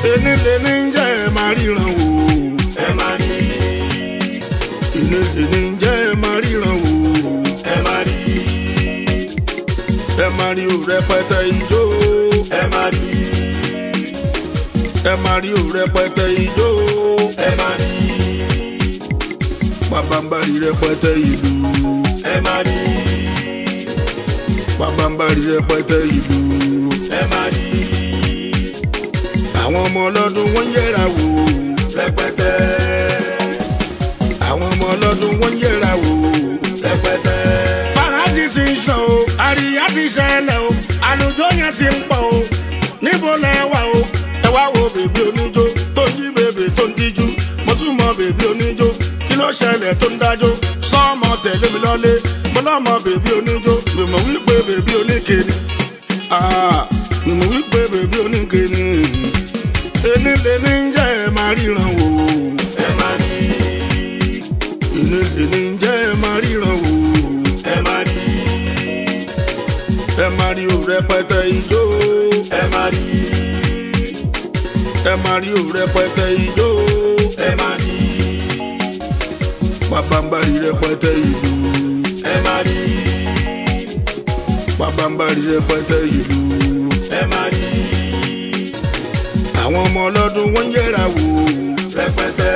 ẹni lẹni ń jẹ́ ẹ máa ríran wò ẹ máa rí ẹni lẹni ń jẹ́ ẹ máa ríran wò ẹ máa rí ẹ máa rí o rẹpẹtẹ ijó ẹ máa rí ẹ máa rí o rẹpẹtẹ ijó ẹ máa rí pàbàmbarì rẹpẹtẹ ìlú ẹ máa rí pàbàmbarì rẹpẹtẹ ìlú ẹ máa rí àwọn ọmọ ọlọ́dún wọ́n yẹra wò rẹpẹtẹ àwọn ọmọ ọlọ́dún wọ́n yẹra wò. rẹpẹtẹ fàájì ti ń sọ o àríyá ti ṣẹlẹ̀ o àlùjọ yẹn ti ń pọ̀ o níbo lẹ wà o ẹ wá wo bèbí oníjó tó ń jí bèbè tó ń díjú mo tún mọ bèbí oníjó kí ló ṣẹlẹ̀ tó ń dájó sọ́ọ̀mọ tẹ̀lé mi lọ́lé mo lọ́mọ bèbí oníjó mi mọ̀ wípé bèbí oníke ni Ah, mi mọ̀ wípé bèbí oníke ni ẹni lè ní jẹ́ ẹ máa ríran wò ẹ máa rí ẹni lè ní jẹ́ ẹ máa ríran wò ẹ máa rí ẹ máa rí o rẹpẹtẹ ijó ẹ máa rí ẹ máa rí o rẹpẹtẹ ijó ẹ máa rí pàbàmbarì rẹpẹtẹ ìlú ẹ máa rí pàbàmbarì rẹpẹtẹ ìlú ẹ máa rí àwọn ọmọ ọlọ́dún wọ́n yẹra wò rẹpẹtẹ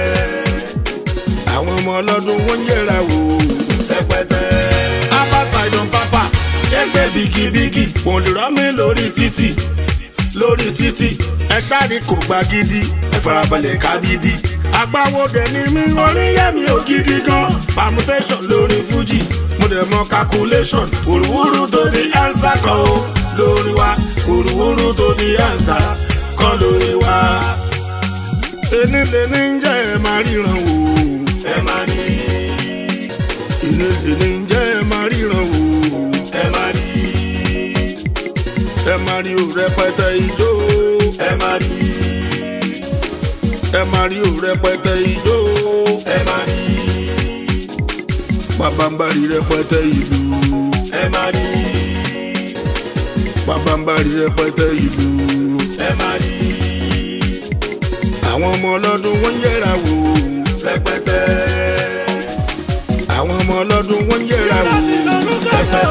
àwọn ọmọ ọlọ́dún wọ́n yẹra wò. rẹpẹtẹ abasaidan papa ẹgbẹ́ bigibigi wọ́n lè rán mi lórí títì lórí títì ẹ ṣáàrí kò gba gidi ẹ farabalẹ̀ kábídí agbáwo dẹ̀ ni mí oríyẹ̀mí ò gidi gan permutation lórí fuji mo dẹ̀ mọ calculation wùrùwùrù tó di ansa kan o lórí wa wùrùwùrù tó di ansa kan lórí wa ẹni lè ní jẹ́ ẹ máa ríran wò ẹ máa rí ẹni lè ní jẹ́ ẹ máa ríran wò ẹ máa rí ẹ máa rí o rẹpẹtẹ ijó ẹ máa rí ẹ máa rí o rẹpẹtẹ ijó ẹ máa rí pàbàmbarì rẹpẹtẹ ìlú ẹ máa rí pàbàmbarì rẹpẹtẹ ìlú ẹ máa rí àwọn ọmọ ọlọ́dún wọ́n yẹra wò rẹpẹtẹ àwọn ọmọ ọlọ́dún wọ́n yẹra wò rẹpẹtẹ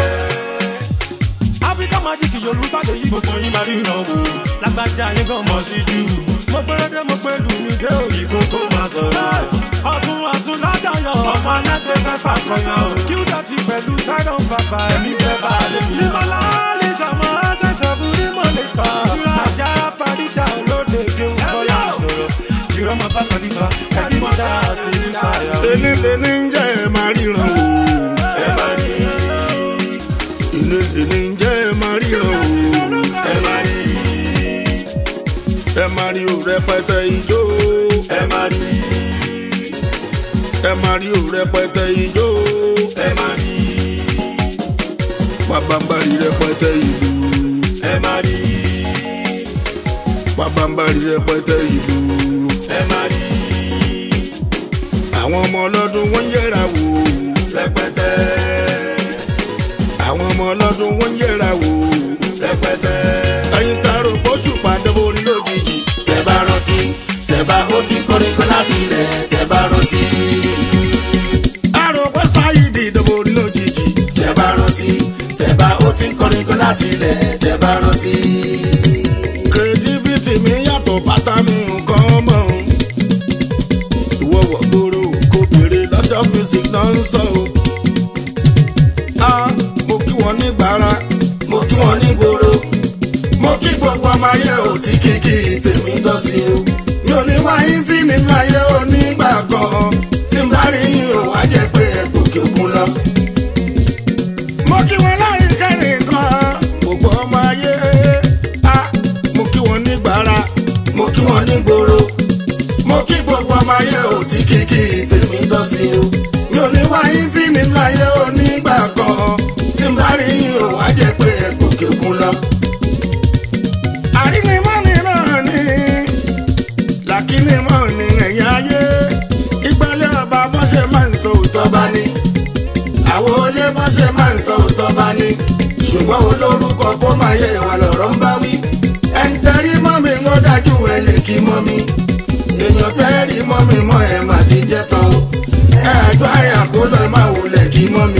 áfíríkà májíkì yorùbá lè yí gbogbo yín máa ríran wò lágbájá yín gan mọ̀ sí jù. mo gbẹ́rẹ́dẹ́ mo pé lù mí dé òyì kó tó máa sọ̀rọ̀. ọ̀tún ọ̀tún ládàyọ̀ ọmọ alágbè fẹ́fà kọyàn. kí ó dọ̀tí pẹ̀lú sáyọ̀n bàbá ẹ̀mí fẹ́ bá a lè mí. ìmọ̀lá lè ṣàmọ́ ṣẹ̀ṣẹ̀ fún ní mo lè kọ́. ajá farida olóde kéwù bọ́lá sọ̀rọ̀. jìrọ̀ máa bá kàlífà ẹbí mọ́ dáa sí ní káyà. ẹni lè ní jẹ́ ẹ máa ríran wò ẹ máa rí ẹni lè ní jẹ́ ẹ máa ríran wò ẹ máa rí ẹ máa rí o rẹpẹtẹ ijó ẹ máa rí ẹ máa rí o rẹpẹtẹ ijó ẹ máa rí pàbàmbarì rẹpẹtẹ ìlú ẹ máa rí pàbàmbarì rẹpẹtẹ ìlú ẹ máa rí àwọn ọmọ ọlọ́dún wọ́n yẹra wò rẹpẹtẹ àwọn ọmọ ọlọ́dún wọ́n yẹra wò rẹpẹtẹ ẹyin taro bóṣù pàdé borí lójijì tẹ bá rántí tẹ bá ó ti kọrin kan láti ilẹ̀ tẹ bá rántí àrò pé sáyidì ìdìbò orí lójijì tẹ bá rántí tẹ bá ó ti kọrin kan láti ilẹ̀ tẹ bá rántí creativity mi yàtọ̀ bàtà mi nǹkan mọ̀ ọ́n. ìwọ wọ̀ gbòòrò kò béèrè lọ́jọ́ music náà ń sọ o. a mo kí wọn ní gbàrà mo kí wọn ní gbòòrò mo kí gbogbo ọmọ ayé ò tí kìkì tèmi tọ́ sí o mi ò ní wáyé tí mi láyé ò ní gbà kan tí n bá rí yín ò wá jẹ́ pé ẹ gòkè òkun lọ. mo kí wọn láyé kẹrin kan gbogbo ọmọ ayé a mo kí wọn ní gbàrà mo kí wọn ní gbòòrò mo kí gbogbo ọmọ ayé ò tí kìkì tèmi tọ́ sí o mi ò ní wáyé tí mi láyé ò ní gbà kan tí n bá rí yín ò wá jẹ́ pé ẹ gòkè òkun lọ. àrínimọ́ni náà ni làkínimọ́ ni ẹ̀yìn ayé ìgbàlẹ̀ ọba bó ṣe máa ń sọ òótọ́ tọ́ba ní. àwọn olé mọ́ṣẹ́ máa ń sọ òótọ́ bá ní. ṣùgbọ́n olórúkọ kó máa yẹ ìwà lọ̀rọ̀ ń bá wí. ẹni tẹ́rí mọ́ mi ń ó dà dájú ẹ lè kí mọ́ mi èèyàn fẹ́ rí mọ́ mi mọ́ ẹ má ti jẹ́ tán o ẹ àjọ àyà kó lọ má wulẹ̀ kí mọ́ mi.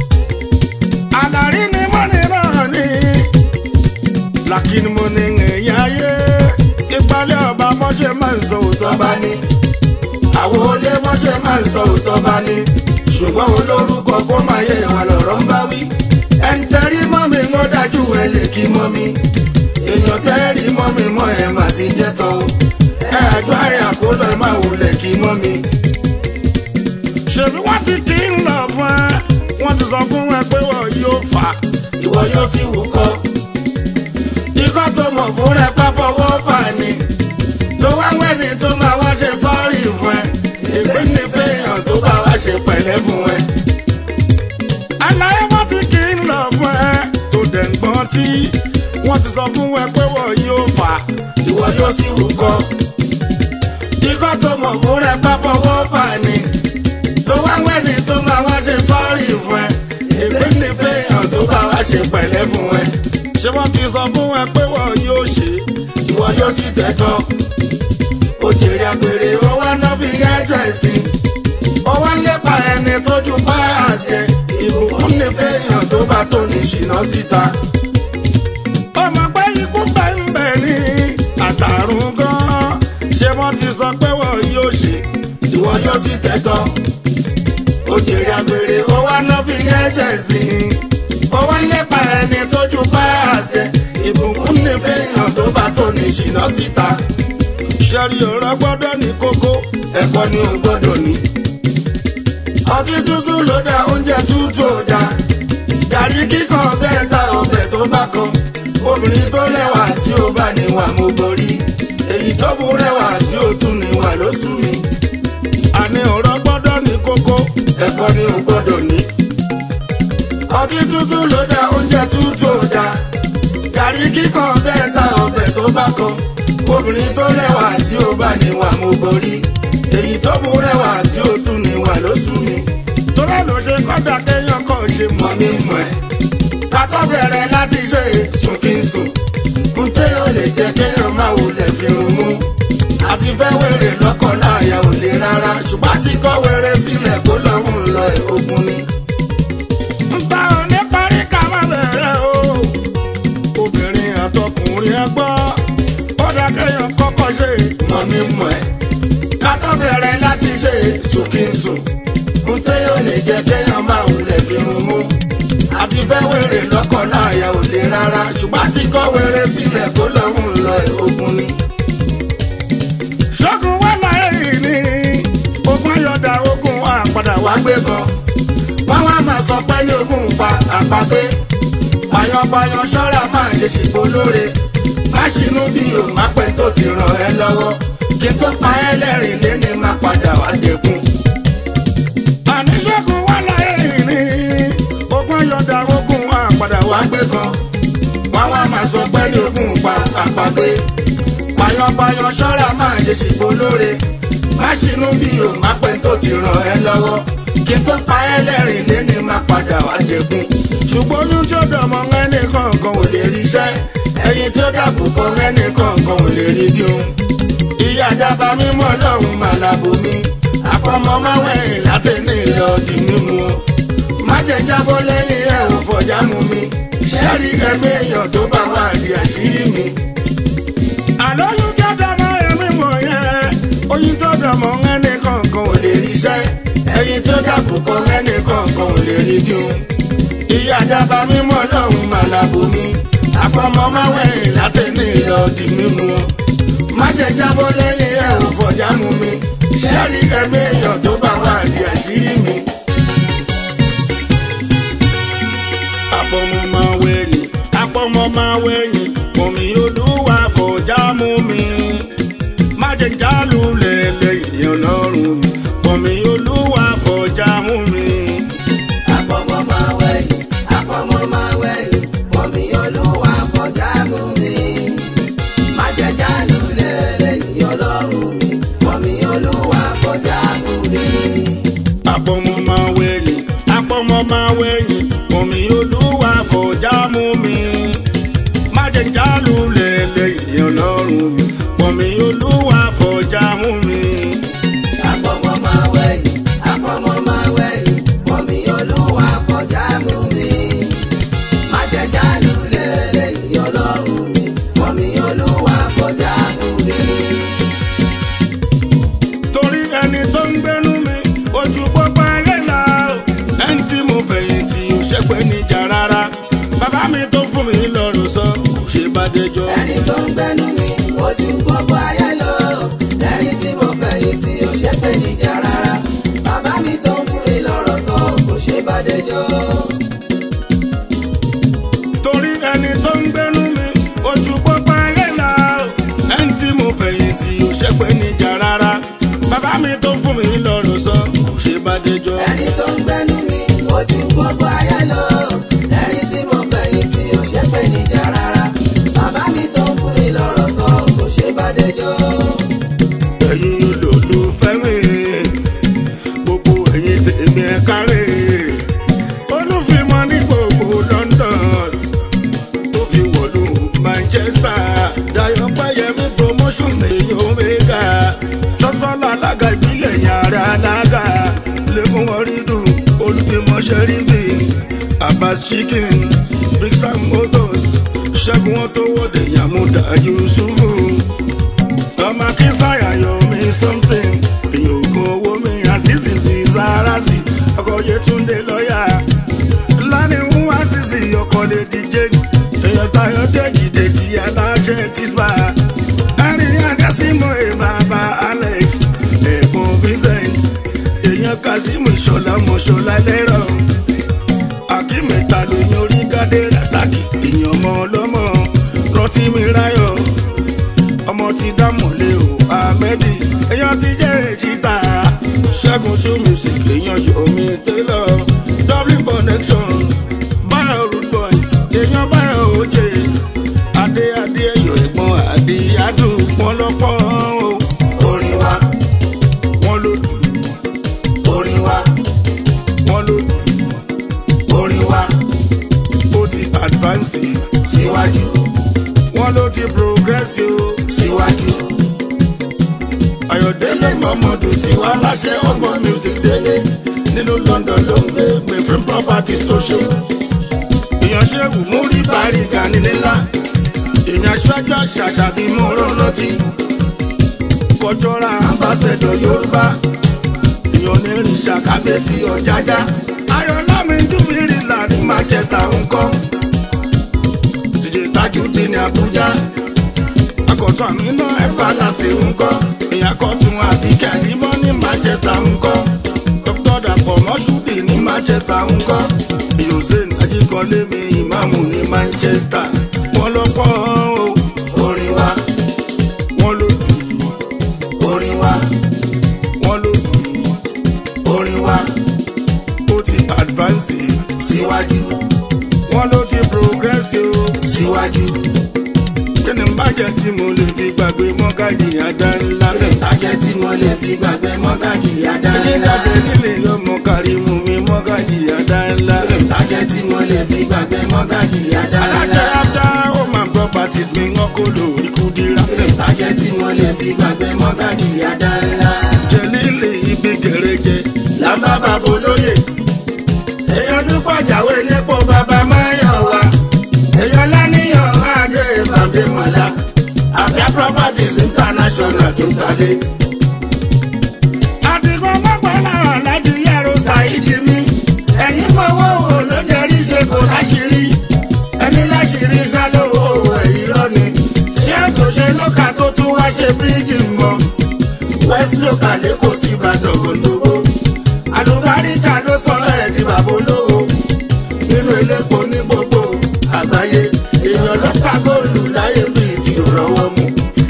àlàrí ni mo ní náà ní làkínní mo ní èèyàn ayé ìpàlẹ̀ ọba mọ́ṣẹ́ máa ń sọ òótọ́ tọ́ bá ní àwọn olé mọ́ṣẹ́ máa ń sọ òótọ́ bá ní ṣùgbọ́n olórúkọ kó máa yẹ ìwà lọ̀rọ̀ ń bá wí ẹni tẹ́rí mọ́ mi ló dájú ẹ lè kí mọ́ mi èèyàn tẹ́rí mọ́ mi mọ́ ẹ má ti jẹ́ tán o ẹ àjọ àyà kó lọ má wulẹ̀ kí mọ́ mi. ṣèbí wọ́n ti kí ń lọ fún ẹ wọ́n ti sọ fún ẹ pé wọ́n yóò fà á. ìwọ yóò sì wúkọ́. ikọ́ tó mọ̀ fún rẹ pa fọwọ́ fà ní. ló wá wẹ́ni tó máa wá ṣe sọ́ọ̀rì fún ẹ. ìpín ní fẹ́yàn tó bá wá ṣe pẹ̀lẹ́ fún ẹ. àlàyé wọ́n ti kí ń lọ fún ẹ tó dẹ̀ ń gbọ́n tí wọ́n ti sọ fún ẹ pé wọ́n yóò fà á. ìwọ yóò sì wúkọ́. ikọ́ tó mọ̀ fún rẹ pa fọwọ́ fà ní. ló wá wẹ́ni tó máa wá ṣe sọ́ọ̀rì fún ẹ. ìpín ní fẹ́yàn tó bá wá ṣe pẹ̀lẹ́ fún ẹ. ṣé wọ́n ti sọ fún ẹ pé wọ́n yóò ṣe é. ìwọ yóò sì tẹ̀tọ́. òjèrè àgbèrè ó wá ná fi ẹ̀jẹ̀ sí. ó wá ń lépa ẹni tójú bá àṣẹ. ìbùkún ní fẹ́yàn tó bá tó ní ṣìnà síta. ọmọ pé ikú bẹ́ẹ̀ ní àtàrùn gan-an ṣé wọ́n ti sọ pé wọ́n yóò ṣe é. ìwọ yóò sì tẹ̀tọ́. òjèrè àgbèrè ó wá ná fi ẹ̀jẹ̀ sí. ó wá ń lépa ẹni tójú bá àṣẹ. ìbùkún ní fẹ́yàn tó bá tó ní ṣìnà síta. ṣẹ́rí ọ̀rọ̀ gbọ́dọ̀ ní kókó. ẹ̀kọ́ ni o gbọ́dọ̀ ní. ọtí tútù ló dá oúnjẹ tútù ò dá. gàrí kíkan bẹ́ẹ̀ ta ọbẹ̀ tó bá kan. obìnrin tó lẹ́wà tí ó bá níwà mo borí. èyí tó bú rẹwà tí ó tún níwà ló sú mi. àní ọ̀rọ̀ gbọ́dọ̀ ní kókó. ẹ̀kọ́ ni o gbọ́dọ̀ ní. ọtí tútù ló dá oúnjẹ tútù ò dá. gàrí kíkan bẹ́ẹ̀ ta ọbẹ̀ tó bá kan. obìnrin tó lẹ́wà tí ó bá níwà mo borí. èyí tó bú rẹwà tí ó tún níwà ló sú mi. torí ẹ̀ ló ṣe kọ́dà kéèyàn kàn ṣe mọ́. mọ̀ mi mọ̀ ẹ́. Kakọ́ bẹ̀rẹ̀ láti ṣe sùn kí n sùn. N téèyàn lè jẹ́ kéèyàn máa wulẹ̀ fi rún mú. Àti fẹ́ wèrè lọ́kọ̀ láàyà ò lè rárá. Ṣùgbọ́n àti kọ́ wèrè sílẹ̀ kó lọ́hùn lọ ẹ̀ ogun ni. Nta ò ní parí ká má bẹ̀rẹ̀ o. Obìnrin àtọkùnrin ẹ gbọ́. Ó dá kéèyàn kọ́kọ́ ṣe. Mọ̀ mi mọ̀ ẹ́. Kakọ́ bẹ̀rẹ̀ láti ṣe sùn kí n sùn. N téèyàn lè jẹ́ kéèyàn máa wulẹ̀ fi rún mú. Àti fẹ́ wèrè lọ́kọ̀ láàyà ò lè rárá. Ṣùgbọ́n àti kọ́ wèrè sílẹ̀ kó lọ́hùn lọ ẹ̀ ogun ni. Ṣọ́gun wà láyé yìí ni. Ogun ayọ̀dà ogun àpàdà wá. wá gbé kan wọ́n wá máa sọ pé ní ogún pa àpagbé payanpayan ṣọ́ra máa ṣe ṣìpò lóore má ṣinú bí o má pẹ́ tó ti ràn ẹ́ lọ́wọ́ kí n tó pa ẹ́ lẹ́rìn lẹ́ni má padà wá dẹ́kun. Àní ṣọ́gun wà láyé yìí ni. Ogun ayọ̀dà ogun àpàdà wá. wá gbé kan wọ́n wá máa sọ pé ní ogún pa àpagbé payanpayan ṣọ́ra máa ṣe ṣìpò lóore má ṣinú bí o má pẹ́ tó ti ràn ẹ́ lọ́wọ́ kí n tó pa ẹ́ lẹ́rìn lẹ́ni má padà wá dẹ́kun. Ṣùgbọ́n oyún tí ó dọ̀mọ́ ẹnì kankan kò ò lè. lè rí iṣẹ́ ẹyin tí ó dàbò kan ẹnì kọ̀ọ̀kan ò lè rí dín. ìyá dábà mímọ́ lọ́hùn màlàbò mi àpamọ́ máa wẹ̀yìn láti ní ilé ọdí mímu. má jẹ́ jábọ́ lẹ́yìn ẹ̀ ò fọjá mu mi ṣẹ́rí ẹ̀mí èèyàn tó bá wà di àṣírí mi. Àlọ́ oyún tí ó dọ̀mọ́ ẹ̀mí mọ̀ yẹn. Oyún tí ó dọ̀mọ́ ẹnì kankan ò kò lè. lè rí iṣẹ́ ẹyin tí ó dàbò kan ẹnì kọ̀ọ̀kan ò lè rí dín. ìyá dábà mímọ́ lọ́hùn màlàbò mi àpamọ́ máa wẹ̀yìn láti ní ilé ọdí mímu. má jẹ́ jábọ́ lẹ́yìn ẹ̀ ò fọjá mu mi ṣẹ́rí ẹ̀mí èèyàn tó bá wà di àṣírí mi. àpọ̀mọ́ máa wẹ̀yìn àpọ̀mọ́ máa wẹ̀yìn omi olúwa fọjá mú mi má jẹ́ jálù lẹ́lẹ́yìn ọlọ́run mi omi olúwa fọjá mú mi. Àpọ̀mọ́ máa wẹ̀yìn, àpọ̀mọ́ máa wẹ̀yìn, omi olúwa fọjá mú mi. Má jẹ́ jálù lẹ́lẹ́yìn ọlọ́run mi, omi olúwa fọjá mú mi. àpọ̀mọ́ máa wẹ̀yìn àpọ̀mọ́ máa wẹ̀yìn omi olúwa fọjá mú mi má jẹ́ jálù lẹ́lẹ́yìn ọlọ́run mi torí ẹni tó ń gbénú mi oṣù pọ́pọ́ ayé la ẹni tí mo fẹ̀yìntì ò ṣe pé níjà rárá bàbá mi tó fún mi lọ́rùn sọ kò ṣe bá déjọ́. ẹni tó ń gbẹ́nu mi ojú gbogbo ayé lọ ẹni tí mo fẹ̀yìn tí ò ṣe pé níjà rárá bàbá mi tó ń fún mi lọ́rọ̀ sọ kò ṣe bá dẹjọ́. ẹ̀yin olólùfẹ́ mi gbogbo ẹ̀yin tèmi ẹ̀ kárẹ̀ olùfimọ́ ní gbogbo London tó fi wọ̀lú Manchester Dayọ̀ Pẹ́yẹmí promotion èyí omega sọ́sọ́lá alága ìbílẹ̀ yàrá alága lẹ́kùn ọ̀rídùn olùfimọ́ sẹ́ríbì Abbas chicken Big Sam motors ṣẹ́gun wọn tó wọ́de yàmúdà Yusufu ọmọ kísáyà yọ mí something èyàn ògùn owó mi àṣìṣì sí sáràsì ọkọ yẹtúndé lọ́yà lánìí ń wá sísì ọkọ lè ti jẹ́ èyàn tayọ dèjì dèjì aláṣẹ tìṣbà ẹ̀rín adásímọ̀ ẹ̀ bàbá Alex ẹ̀gbọ́n Vincent èyàn Kazeem ìṣọ̀lá mọ̀ṣọ́lá lẹ́rọ̀ akímẹ̀ta lóyún orí gádé rasaki èyàn ọmọ ọlọ́mọ rọtí mi ráyọ̀ ọmọ ti dámọ̀lé o ahmedi èèyàn ti jẹ́ èjìta ṣẹ́gun show music èèyàn yomi taylor dublin connection báyọ̀ root boy èèyàn báyọ̀ òjè adé adé ẹ̀yọ̀ ẹ̀gbọ́n adé adù wọn lọ́pọ̀ o orin wa wọn ló dù orin wa wọn ló dù orin wa ó ti advance síwájú wọn ló ti progress o. síwájú. Ayọ̀délé Mọ̀mọ́dù tí wàá láṣẹ ọgbọ́n music délé nínú London ló ń gbé Mefrin property social. Èèyàn ṣẹ́gun mú rí bàríga nílé ńlá. Èèyàn aṣáájú ṣàṣà bí mo rán rántí. Cultural ambassador Yorùbá. Èèyàn onírìn ṣàkàbẹ́sí ọ̀jájá. Ayọ̀lá mi júbìrì là ní Manchester ń kọ́. Tìjẹ́ Tajudeen ní Abuja akọ̀tún àmì náà ẹ̀fà láṣẹ ńkọ́ èèyàn kọ́tún àbíkẹ́ àdìmọ́ ní Manchester ńkọ́ dr dapò mọ́ṣúdì ní Manchester ńkọ́ hussein ajíkọ́lé mi ìmáàmù ní Manchester wọ́n ló pọ̀ o orin wa wọ́n ló dù orin wa wọ́n ló dù orin wa ó ti advance síwájú wọ́n ló ti progress o síwájú. kí ni bàjẹ́ tí mo lè fi gbàgbé mọ́gàjì àdá ńlá rẹ̀ Ajẹ́ tí mo lè fi gbàgbé mọ́gàjì àdáńlá. jíjáde nílé ọmọ kárímù mi mọ́gàjì àdá ńlá rẹ̀. Ajẹ́ tí mo lè fi gbàgbé mọ́gàjì aláṣẹ àdáńlá. after home and properties mi ń kọ́ lò ikú dira. Ajẹ́ tí mo lè fi gbàgbé mọ́gàjì àdáńlá. jẹ̀lílì ibi gẹ̀rẹ́jẹ. lábá bàbá olóyè èèyàn dúpọ̀ jáwé lépo bàbá máyọ̀ wá èèyàn láníyàn adé bàbá mọ̀lá àfẹ́ properties international tó ń talé. àdìgbò mọ́gbọ́nà láti yẹ̀rọ ṣàìdí mi ẹ̀yin mọ̀wọ́ wò ló jẹ́rí ṣe kò láṣìírí ẹni láṣìírí ṣálówó ẹ̀yìn lọ́ni ṣé kò ṣe lókà tó tún wá ṣe bíríìjì mọ́ west local lẹ́kọ̀ọ́ sí ìbàdàn olówó àlùbáríkà ló sọ̀rọ̀ ẹ̀ di bàbá olówó nínú elépo ní gbogbo àgbáyé èèyàn ló ká góòlù láyé bíi ti rọwọ́ mu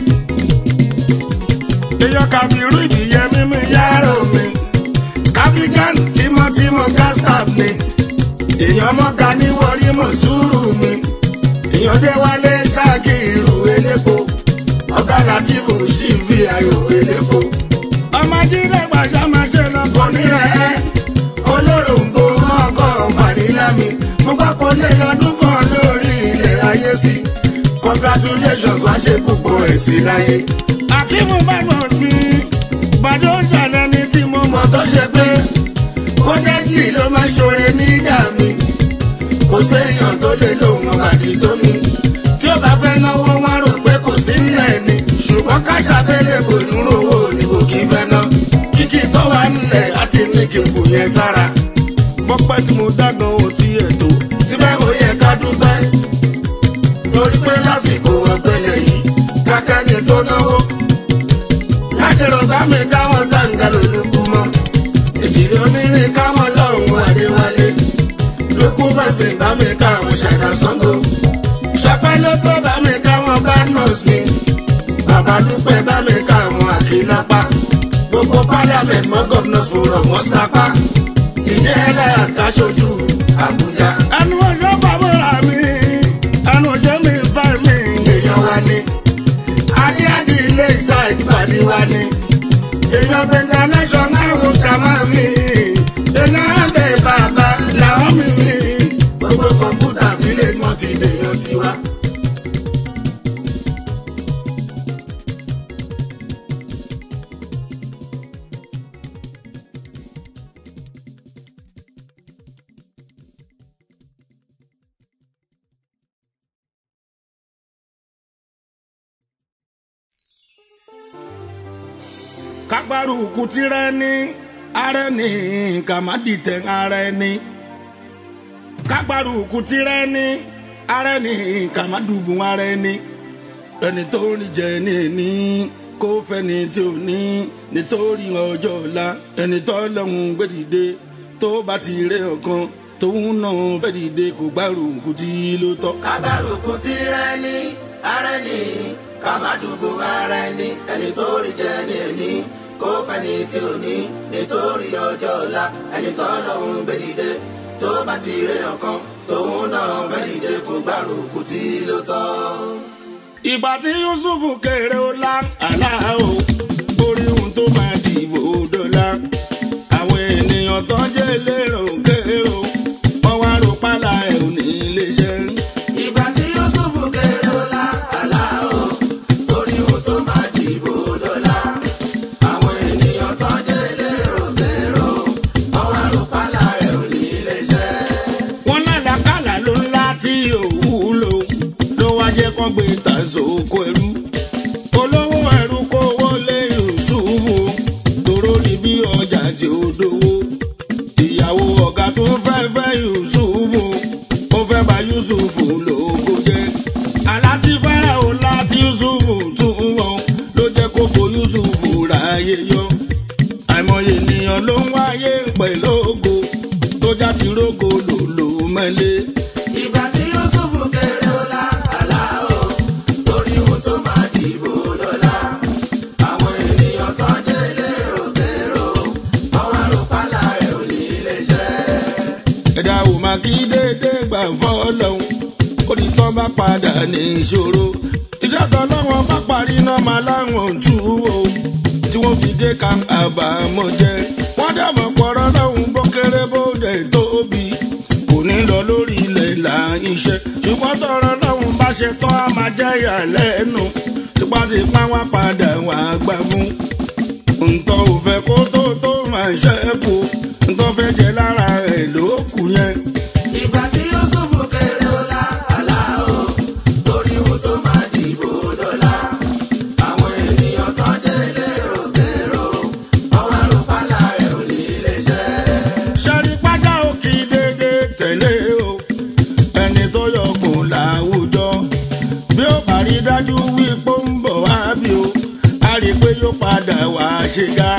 èèyàn kàbírú ìdíyẹ mímí yá. yàrá mi kábígán tímọ́tímọ́ gastap mi èèyàn mọ́ka ní wọrí mọ̀ sùúrù mi èèyàn dé wálé ṣáàkì ìrù elépo ọ̀gá láti bù sí ibi ayò elépo ọmọ jíde gbàṣà máa ṣe lọ. kò ní ẹ olóròǹbó ọkọ̀ fànílà mi mo gbọ́ kó lé lọ́dún kan lórí ilẹ̀ ayé sí congratulations wá ṣe púpọ̀ ẹ̀ sí láyé akíwù badmus mi gbàdó ṣàlẹ̀ ní tí mo mọ̀. mọ̀ tó ṣe pé kọ́dẹ́jì ló máa ṣoore nígbà mi kò séèyàn tó lè lóun àbàdì tó mi tí ó bá fẹ́ náwó wọn rò pé kò sí nílẹ̀ ni ṣùgbọ́n káṣá fẹ́lẹ̀ kò ní rówó ni kò kí fẹ́ ná kíkí tó wà nílẹ̀ láti ní kí n kù yẹn sára bọ́pẹ́ tí mo dágan ò tí ẹ̀ tó. síbẹ̀ ó yẹ ká dúpẹ́ torí pé lásìkò ọ̀gbẹ́lẹ̀ yìí kákẹ́ni tó náwó lákèrò bá mi káwọn sàǹgà lólùkú mọ́ ìjìrì onírin káwọn lọ́hùn adéwálé ló kú fẹsẹ̀ bá mi ká àwọn ṣàdá sango. ṣọpẹ́ ló tó bá mi ká wọn bá nọ́ọ̀sì mi. bàbá dúpẹ́ bá mi ká àwọn àkínlápá. gbogbo parliament mọ́ gómìnà sọ̀rọ̀ wọ́n sapá. ìjẹ́ elias káṣojú àbújá. ẹnu ọjọ́ bàbá mi ẹnu ọjọ́ mi fẹ́ mi. èèyàn wa ni. adé adé ilé ìsà ìpàdé wa ni. èèyàn bẹ̀rẹ̀ national host kàmá mi. èèyàn abẹ bàbá làwọn mi mi. gbogbo kọ̀ǹpútà village mọ́ ti dèèyàn tiwa. kágbárùkù tirẹ̀ ní ara ẹni ká má dìtẹ̀ ara ẹni. kágbárùkù tirẹ̀ ní ara ẹni ká má dùbùn ara ẹni. ẹni tó ní jẹ ní ní kó fẹ́ni tí ò ní nítorí ọjọ́ ọ̀la ẹni tó lọ́hùn gbẹ́dìde tó bá ti rẹ ọ̀kan tóun náà fẹ́ dìde kó gbárùkù tí ló tọ́. kábàrùkù tí rẹ ní ara ẹni ká má dùbò ara ẹni ẹni tó rí jẹ ní ẹni kó fẹni tí ò ní nítorí ọjọ́ ọ̀la ẹni tó lọ́hùn gbé dìde tó bá ti rẹ ọ̀kan tóun náà fẹ́ dìde kó gbárùkù tí ló tọ́. ìgbà tí yusuf kéré ó lá àlá o orí ohun tó máa dìbò dọ́là àwọn ènìyàn tó jẹ́ lérò kéré o wọ́n wá rò pálá ẹ̀ ò ní lè ṣe. ìgbà tí yusufu kéré ó lá àlá o torí ohun tó máa dìbò dọ́là àwọn ènìyàn tó jẹ́ lérò kérò ọwọ́ àrùpàlà rẹ̀ ò ní lè ṣe. wọ́n lálàkàlà ló ńlá tí ò wúlò ló wá jẹ́ kó gbé tàṣókò ẹrú olówó ẹrú kó wọlé yusufu tóró ní bí ọjà tí ó dówó ìyàwó ọ̀gá tó fẹ́ fẹ́ yusufu ó fẹ́ bá yusufu lóko jẹ́ aláti fẹ́rẹ̀ o láti yusufu tún wọn ló jẹ́ kó bo yusufu ráyè yọ àìmọye ènìyàn ló ń wáyé pẹ̀lú ògo tó já ti rógo lòlò mẹ́lẹ́. ìgbà tí yusufu kéré ó lá àlá o torí ohun tó máa dìbò dọ́là àwọn ènìyàn tó jẹ́ lérò kérò ọwọ́ àrùpàlà rẹ̀ ò ní lè ṣe. ẹ̀dá ò máa kí déédéé gbà fọ́lọ́hún ó ní tán bá padà ní ìṣòro iṣẹ́ kan lọ́wọ́ bá parí náà máa láwọn tú o tí wọ́n fi gé ka àbámọ̀ jẹ wọ́n dàbọ̀ pọ̀rọ̀ lọ́hùn bó kéré bó dẹ̀ tóbi kò ní lọ lórí ilẹ̀ là iṣẹ́ ṣùgbọ́n tọrọ lọ́hùn bá ṣe tán á máa jẹ́ ìyàlẹ́nu tipátipá wá padà wà gbà fún ntọ́ ò fẹ́ kó tó tó máa ṣẹ́kù ntọ́ fẹ́ jẹ lára ẹ̀ ló kù yẹn. ìgbà tí yusufu kéré ó lá àlá o torí ohun tó máa dìbò dọ́là àwọn ènìyàn tó jẹ́ lérò kérò ọwọ́ àrùpàlà rẹ̀ ò ní lè ṣe. sẹ́rí pátá ò kì í dédé tẹ̀lé o ẹni tó yọkùn láwùjọ bí ó bá rí dájú wípé ó ń bọ̀ wá bí o a rí i pé yóò padà wá ṣe ga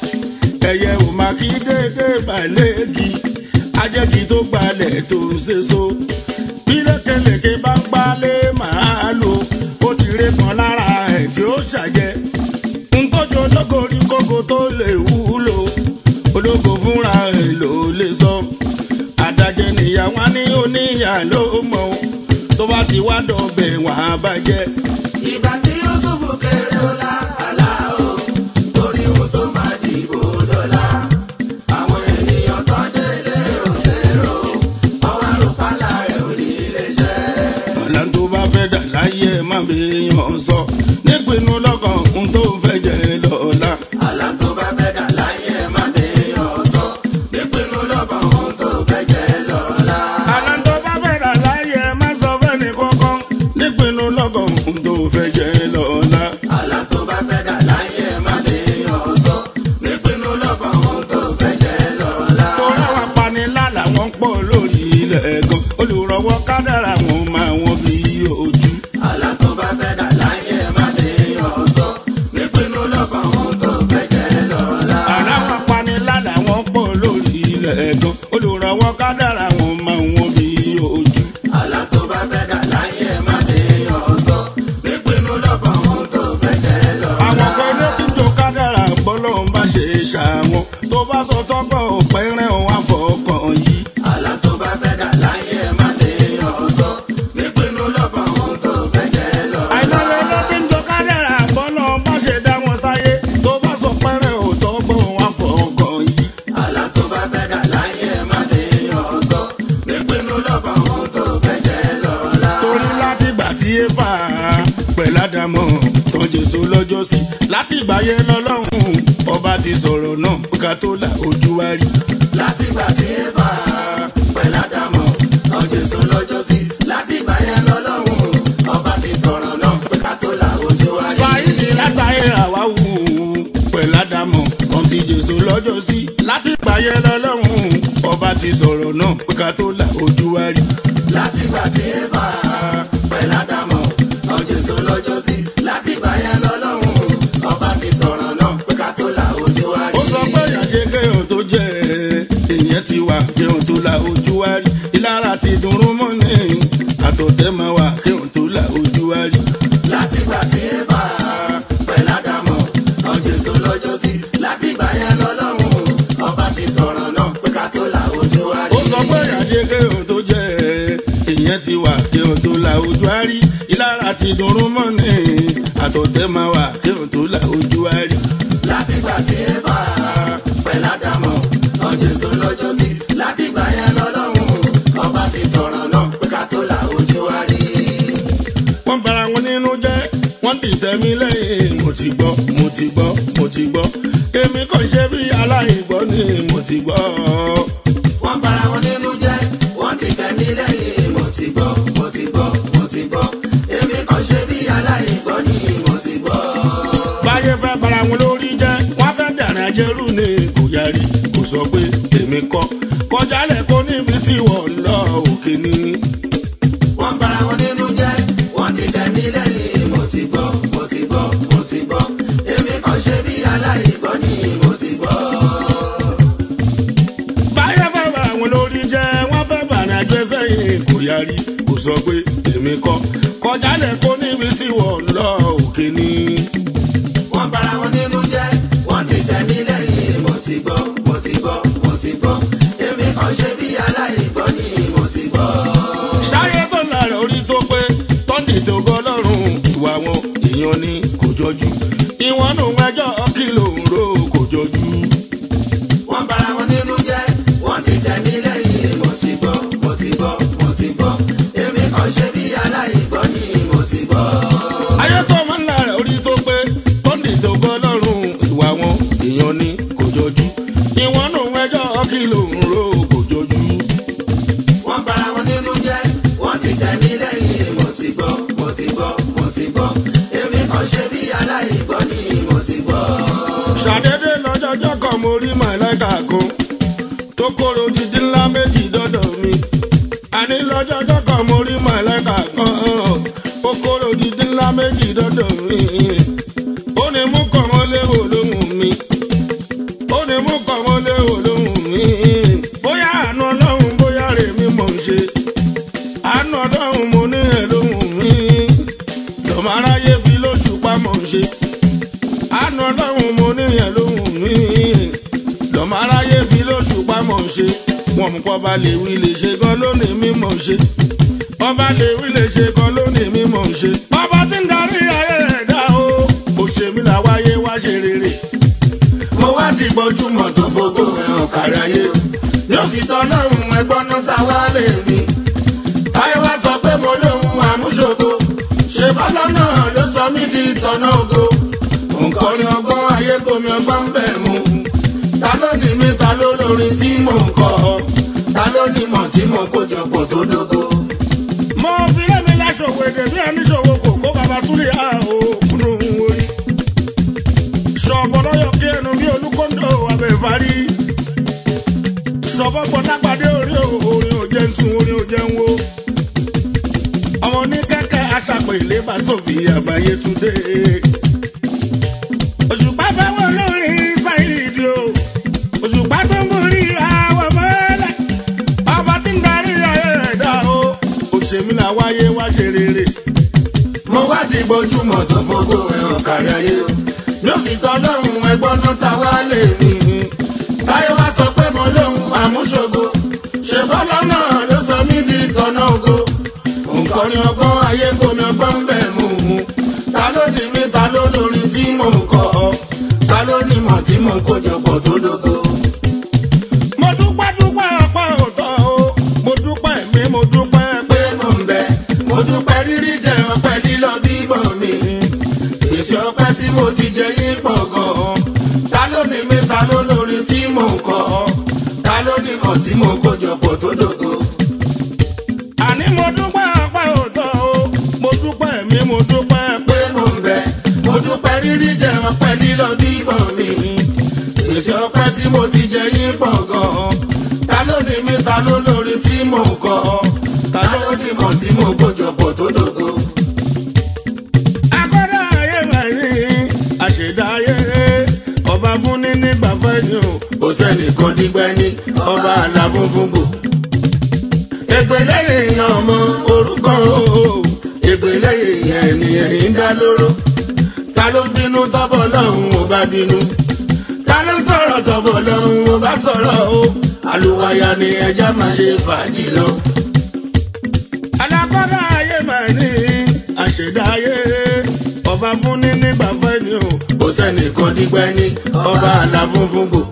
ẹyẹ ò máa kí dédé balẹ̀gì ajẹ́kì tó gbalẹ̀ tó ń ṣe so bí lékelèké bá ń gbálẹ̀ máa lò ó ti ré kan lára ẹ̀ tí ó ṣàjẹ́ ntọ́jú ológo rí kókó tó lè wúlò ológo fúnra ẹ̀ ló lè sọ àdàjẹ nìyàwó ní oníyà ló mọ tó bá ti wá dọ̀bẹ̀ wọ́n á bàjẹ́. ìgbà tí yusufu kéré ó lá àlá o torí ohun tó máa dìbò dọ́là àwọn ènìyàn tó jẹ́ lérò kérò ọwọ́ àrùpàlà rẹ̀ ò ní lè ṣe. ọ̀la tó bá fẹ́ dà láyé ẹ̀ má bí yàn sọ nípinnu lọ́kàn ohun tó fẹ́ jẹ́ lọ́la. àlá tó bá fẹ́ dà láyé ẹ̀ má bèèyàn sọ nípinnu lọ́kàn ohun tó fẹ́ jẹ́ lọ́la. àlá tó bá fẹ́ dà láyé ẹ̀ má sọ fẹ́ni kankan nípinnu lọ́kàn ohun tó fẹ́ jẹ́ lọ́la. àlá tó bá fẹ́ dà láyé ẹ̀ má bèèyàn sọ nípinnu lọ́kàn ohun tó fẹ́ jẹ́ lọ́la. torí àwọn apanilá làwọn pọ̀ lórí ilẹ̀ gan olùrànwọ́ kádàrà wọn máa wọn bí ojú. àlá tó bá fẹ́ dà láyé ẹ̀ má bèèyàn sọ nípinnu lọ́kàn ohun tó fẹ́ jẹ́ lọ́la. àwọn apanilá làwọn pọ̀ lórí ilẹ̀ gan olùrànwọ́ kádàrà wọn máa wọn sọ tọ́gbọ̀ pẹ́rẹ́ òun àfọkàn yìí. àlá tó bá fẹ́ dà láyé ẹ̀ má lè yàn sọ nípinnu lọ́kàn ohun tó fẹ́ jẹ́ lọ. àìlọ́lẹ̀ ló ti ń jọ kádẹ́rà bọ́lọ̀ bá ṣe dá wọn sáyé tó bá sọ pẹ́rẹ́ ò tọ́gbọ̀ òun àfọkàn yìí. àlá tó bá fẹ́ dà láyé ẹ̀ má lè yàn sọ nípinnu lọ́kàn ohun tó fẹ́ jẹ́ lọ́la. torí láti gbà tí éfà pẹ̀lú àdàmọ̀ tó jésù lọ́jọ́ sí láti ìgbà yẹn lọ́lọ́run ọba ti sọ̀rọ̀ náà ká tó la ojú wa rí. látìgbà tí éfà pẹ̀lú àdàmọ̀ tán jésù lọ́jọ́ sí látìgbà yẹn lọ́lọ́run ọba ti sọ̀rọ̀ náà pé ká tó la ojú wa rí. sáyidì látàyè àwáwù pẹ̀lú àdàmọ̀ tó ti jésù lọ́jọ́ sí láti ìgbà yẹn lọ́lọ́run ọba ti sọ̀rọ̀ náà ká tó la ojú wa rí. látìgbà tí éfà pẹ̀lú àdàmọ̀ tán jésù lọ́jọ́ sí látìgbà yẹn lọ́lọ́run ọba ti sọ̀rọ̀ náà pé ká tó la ojú wa rí. ó sọ pé ìyàṣe kéèyàn tó jẹ èèyàn ti wà kéèyàn tó la ojú wa rí ìlara ti dùnrún mọ́ ní àtọ̀tẹ́ máa wà kéèyàn tó la ojú wa rí. látìgbà tí éfà pẹ̀lú àdàmọ̀ tán jésù lọ́jọ́ sí látìgbà yẹn lọ́lọ́run ọba ti sọ̀rọ̀ náà pé ká tó la ojú wa rí. ó sọ pé ìyàṣe kéèyàn tó jẹ èèyàn ti wà kéèyàn tó la ojú wa rí ìlara ti dùnrún mọ́ ní àtọ̀tẹ́ máa wà kéèyàn tó la ojú wa rí. látìgbà tí éfà pẹ̀lú àdàmọ̀ tán jésù lọ́jọ́ sí látìgbà yẹn lọ́lọ́run ọba ti sọ̀rọ̀ náà pé ká tó la ojú wa rí. wọ́n bara wọn nínú jẹ́ wọ́n dìtẹ̀ mí lẹ́yìn mo ti gbọ́ mo ti gbọ́ mo ti gbọ́ èmi kò ṣe bí aláìgbọ́ ni mo ti gbọ́. wọ́n bara wọn nínú jẹ́ wọ́n ti tẹ̀mí lẹ́yìn mo ti gbọ́ mo ti gbọ́ mo ti gbọ́ èmi kàn ṣe bí aláìgbọ́ ni mo ti gbọ́. báyé fẹ́ bara wọn lórí jẹ́ wọ́n fẹ́ dàrin ajẹ́rù ni kò yarí kò sọ pé èmi kọ́ kọjálẹ̀ kó níbi tí wọ́n ń lọ òkè ni. wọ́n bara wọn nínú jẹ́ wọ́n ti tẹ̀mí lẹ́yìn mo ti gbọ́ mo ti gbọ́ mo ti gbọ́ èmi kàn ṣe bí aláìgbọ́ ni mo ti gbọ́. báyé fẹ́ bara wọn lórí jẹ́ wọ́n fẹ́ bàrin ajẹ́sẹ̀ yìí kò yarí kò sọ pé èmi kọ́ kọjálẹ̀ kó níbi tí wọ́n ń lọ òkè ni. wọ́n bara wọn nínú jẹ́ wọ́n ti tẹ̀mí lẹ́yìn mo ti gbọ́ mo ti gbọ́ mo ti gbọ́ èmi kàn ṣe bí aláìgbọ́ ni mo ti gbọ́. ṣáyé tó lára orí tó pé tọ́ndì tó gbọ́ lọ́rùn ìwà wọn èèyàn ni kò jọjú ìwọ̀n nù ẹjọ́ kìlò ń ro kò jọjú. wọ́n bara wọn nínú jẹ́ wọ́n ti tẹ̀mí lẹ́yìn mo ti gbọ́ mo ti gbọ́ mo ti gbọ́ èmi kàn ṣe bí aláìgbọ́ ni mo ti gbọ́. ayé tó máa ń lára orí tó pé tọ́ndì tó gbọ́ lọ́rùn ìwà wọn èèyàn ni kò jọjú ìwọ̀n nù ẹjọ́ kìlò ń ro kò jọjú. wọ́n bara wọn nínú jẹ́ wọ́n ti tẹ̀mí lẹ́yìn mo ti gbọ́ mo ti gbọ́ mo ti gbọ́ èmi kàn ṣe bí aláìgbọ́ ni mo ti gbọ́. ṣàdédé lọ́jọ́jọ́ kan mo rí màláìka kan tó kóró títí ńlá méjì dọ́dọ̀ mi. àní lọ́jọ́jọ́ kan mo rí màláìka kan ó kóró títí ńlá méjì dọ́dọ̀ mi. ó ní mú kàn wọ́n léwò lóhùn mi. ó ní mú kàn wọ́n léwò lóhùn mi. bóyá àánú ọlọ́run bóyá rèmi mò ń ṣe. àánú ọlọ́run mo ní ẹ̀ lóhùn mi. lọ́mọ aráyé fi lóṣù pa mò ń ṣe àánú ọlọ́run mo níyàn lóhùn mí lọ́mọ aráyé fi lóṣù pamọ́ ṣe wọn mú kọ́ bá lè wí lè ṣe gan lónìí mímọ̀ ṣe ọba lè wí lè ṣe gan lónìí mímọ̀ ṣe ọba tí ń darí ayé ẹ̀dá o òṣèmí làwáyé wá ṣe rere mo wá di gbojúmọ̀ tó gbogbo ẹ̀hàn kárí ayé yóò sì tọ́ lọ́rùn ẹgbọ́n náà ta wá lè mi. táyé wá sọ pé mo lóhun àmúṣogo ṣe bọ́lá náà ló sọ mí di ìtọ́nà ògo. nǹkan ni ọgbọ́n ayé gbomi ọgbọ́n ń bẹ̀ mu. ta ló ní mi ta ló lórin tí mò ń kọ ta ló ní mọ̀ tí mo kó jọpọ̀ tó dógó. mo fi lẹ́mi láṣọwọ́ èdè bí ẹni ṣòwò kò kó bàbá súlẹ̀ á o kúnnú orí ṣọ̀bọ̀ lọ́yọ̀ kí ẹnu bí olúkọ́ńdọ̀ abẹ́fárí ṣọ̀bọ̀ gbọ́n lápàdé orí orin òjẹ́ ń sun orin òjẹ́ ń wo ọmọ ní kẹ́kẹ́ aṣàpè ilé bá sòfì àbáyé túndé òṣùpá fẹ́ wọ́n lórí sáyidì o òṣùpá tó ń borí àwọ̀ mọ́lẹ̀ ọba tí ń darí ayé ẹ̀dá o òṣèmí là wáyé wá ṣe rere. mo wá di gbojúmọ̀ tó gbogbo ẹ̀hàn kárí ayé yóò sì tọ́ lọ́rùn ẹgbọ́n náà ta wá lè mi. táyé wá sọ pé mo lóhun àmúṣogo ṣe bọ́lá náà ló sọ mí di tọ̀nà ògo nǹkan ni ọgbọ́n ayé gómi ọgbọ́n ń bẹ̀ mú mu ta ló ní mi ta ló lórin tí mò ń kọ ta ló ní mọ̀ tí mò ń kójọpọ̀ tó dógó. mo dúpẹ́ dúpẹ́ ọpẹ́ òótọ́ o mo dúpẹ́ mi mo dúpẹ́ pé pé mò ń bẹ mo dúpẹ́ rírí jẹ ọpẹ́ lílọ bíbọ̀ mi gbèsè ọpẹ́ tí mo ti jẹ yín pọ̀ gan-an ta ló ní mi ta ló lórin tí mò ń kọ ta ló ní mọ̀ tí mò ń kójọpọ̀ tó dógó. àní mo dúpẹ́ ọpẹ́ òótọ́ o mo dúpẹ́ mi mo dúpẹ́ pé pé mò ń bẹ mo dúpẹ́ rírí jẹ ọpẹ́ lílọ bíbọ̀ mi gbèsè ọpẹ́ tí mo ti jẹ yín pọ̀ gan-an ta ló ní mi ta ló lórin tí mò ń kọ ta ló ní mọ̀ tí mò ń kójọpọ̀ tó dógó. akọ́dá ayé báyìí àṣẹdá ayé ọba fúnni nígbà fẹ́ni o kò sẹ́nìkan dígbẹ́ ní ọba àlà funfun bò. ègbè lẹ́yìn èèyàn ọmọ orúkọ o ègbè lẹ́yìn èèyàn ènìyàn yìí ń dá lóró. ta ló bínú tọ́bọ̀ lọ́hùn ò bá bínú. ta ló sọ̀rọ̀ tọ́bọ̀ lọ́hùn ò bá sọ̀rọ̀ o. àlùwàyà ni ẹja máa ṣe fàájì lọ. alákọ́dá ayé báyìí àṣẹdá ayé ọba fúnni nígbà fẹ́ni o kò sẹ́nìkan dígbẹ́ ní ọba àlà funfun bò.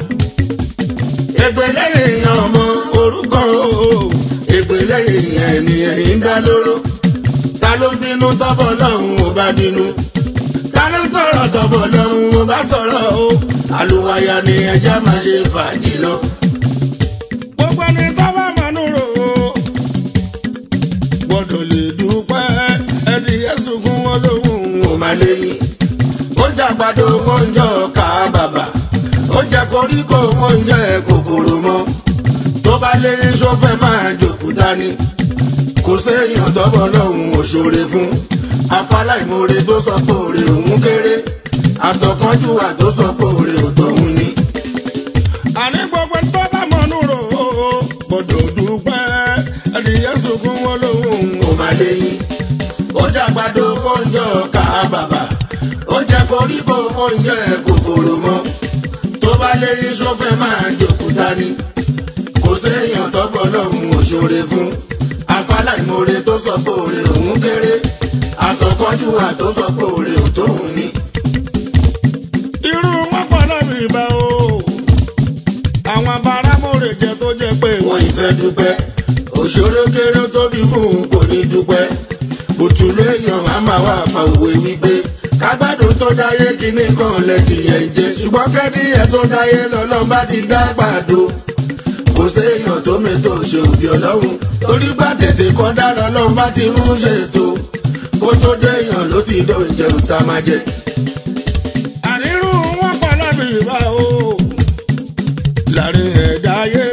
ègbè lẹ́yìn èèyàn ọmọ orúkọ o ègbè lẹ́yìn èèyàn ènìyàn yìí ń dá lóró. ta ló bínú tọ́bọ̀ lọ́hùn ò bá bínú. ta ló sọ̀rọ̀ tọ́bọ̀ lọ́hùn ò bá sọ̀rọ̀ o. àlùwàyà ni ẹja máa ṣe fàájì lọ. gbogbo ẹni tó bá mọ̀nú rò ó gbọ́dọ̀ lè dúpẹ́ ẹni yẹ́sùn kún wọn lóhùn kò má léyìn. ó jẹ àgbàdo ó ń jọ ká bàbà. ó jẹ koríko ó ń jẹ kòkòrò mọ́. tó bá léyìn sófẹ́ máa jòkúta ni. kò séèyàn tọ́bọ̀ lọ́hùn òṣòre fún. afáláìmoore tó sọ pé òrè òun kéré. àtọ̀kánjúwà tó sọ pé òrè òtọ̀hún ni. àní gbogbo ẹni tó bá mọ̀nú rò ó gbọ́dọ̀ dúpẹ́ ẹni yẹ́sùn kún wọn lóhùn kò má léyìn. ó jẹ àgbàdo ó ń jọ ká bàbà. ó jẹ koríko ó ń jẹ kòkòrò mọ́. tó bá léyìn sófẹ́ máa jòkúta ni. kò séèyàn tọ́gbọ́ lọ́hùn òṣòre fún. afáláìmoore tó sọ pé òrè òun kéré. àtọ̀kọ́júwà tó sọ pé òrè òtóhun ni. irú wọn pọ̀ lọ́bì ìbá o àwọn abáramọ̀rẹ̀ jẹ tó jẹ pé wọ́n ìfẹ́ dúpẹ́. òṣòro kéré tóbi fún un kò ní dúpẹ́. bùtùlù èèyàn á máa wá pa òwe wípé kágbádùn tó dáyé kíní kan lẹ́dìyẹ ń jẹ ṣùgbọ́n kẹ́díyẹ tó dáyé lọ́lọ́run bá ti dá gbàdo. kò séèyàn tó mẹ́tò ṣe òbí ọlọ́run torí bá tètè kọ́ dá lọ́lọ́run bá ti ń ṣètò kó tó déèyàn ló ti dó oúnjẹ òta máa jẹ. àrírú wọn pọ̀ lọ́bì ìbá o láàrin ẹ̀dá ayé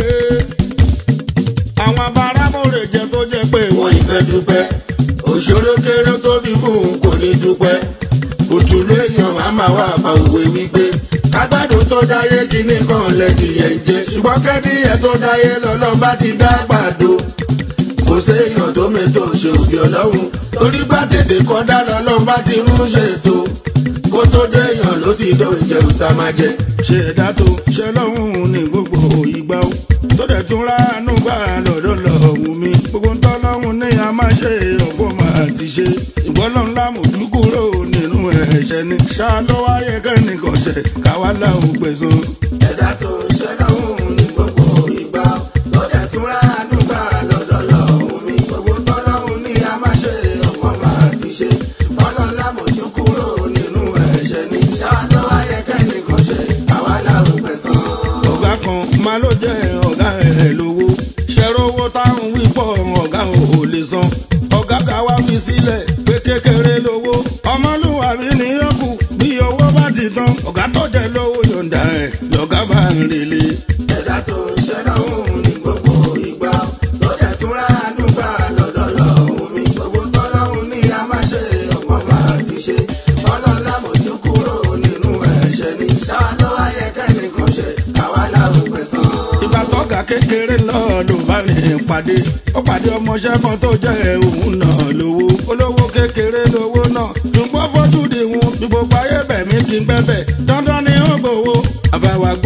àwọn abáramọ̀rẹ̀ jẹ tó jẹ pé wọ́n ìfẹ́ dúpẹ́ òṣòro kéré tóbi fún un kò ní dúpẹ́ òtúlé èèyàn á máa wá pa òwe wípé kágbádùn tó dáyé kíní kan lẹ́dìyẹ ń jẹ ṣùgbọ́n kẹ́díyẹ tó dáyé lọ́lọ́run bá ti dá gbàdo kò séèyàn tó mẹ́tò ṣe òbí ọlọ́run torí bá tètè kọ́ dá lọ́lọ́run bá ti ń ṣètò kó tó déèyàn ló ti dó oúnjẹ òta máa jẹ. ṣe ẹ̀dá tó ṣe lọ́hùn ní gbogbo ìgbà o tó dẹ̀ tún ránú gbà lọ́dọ̀ lọ́hùn mi gbogbo ń tọ́ lọ́hùn ní a máa ṣe ọ̀pọ̀ máa ti ṣe ìgbọ́lọ́hún lámòjú kúrò nínú ẹ̀ṣẹ̀ ni ṣá lọ́wọ́ ayẹ kẹ́nìkan ṣẹ̀ káwá láwùn gbẹ̀sán. ẹ̀dá tó ń ṣe lọ́hùn ní gbogbo ìgbà tó dẹ̀ tún ránú gbà lọ́dọ̀ lọ́hùn mi gbogbo tọ́lọ́hùn ní a máa ṣe ọ̀pọ̀ máa ti ṣe ọlọ́lá mojú kúrò nínú ẹ̀ṣẹ̀ ní ṣáàlọ́ ayẹkẹ́ni kan ṣe àwa làwọn pẹ̀sán. ọ̀gá kan máa ló jẹ́ ọ̀gá ẹ̀ lówó ṣẹ̀rọ owó táwọn wí pọ̀ ọ̀gá ò lè san ọ̀gá ká wá fi sílẹ̀ pé kékeré lówó ọmọlúwàbí ni ó kù bí owó bá ti tán ọ̀gá tó jẹ́ lówó yọ̀ǹda ẹ̀ lọ́gá bá ń relé. ẹ̀dá tó ń ṣe lọ́hùn ní gbogbo ìgbà tó dẹ̀ tún ránú gbà lọ́dọ̀ lọ́hùn mi gbogbo tọ́lọ́hùn ní a máa ṣe ọ̀pọ̀ máa ti ṣe ọlọ́lá mojú kúrò nínú ẹ̀ṣẹ̀ ní ṣáàlọ́ ayẹkẹ́ni kan ṣe àwa làwọn pẹ̀sán. ìgbà tọ́gà kékeré náà ló bá rìn pàdé ó pàdé ọmọọṣẹ́ kan tó jẹ́ òun náà lówó olówó kékeré lówó náà ṣùgbọ́n fojú di wọn bí gbogbo ayé bẹ̀mí ti ń bẹ́bẹ̀ dandan ni ó gbowó àfàwà gbowó kò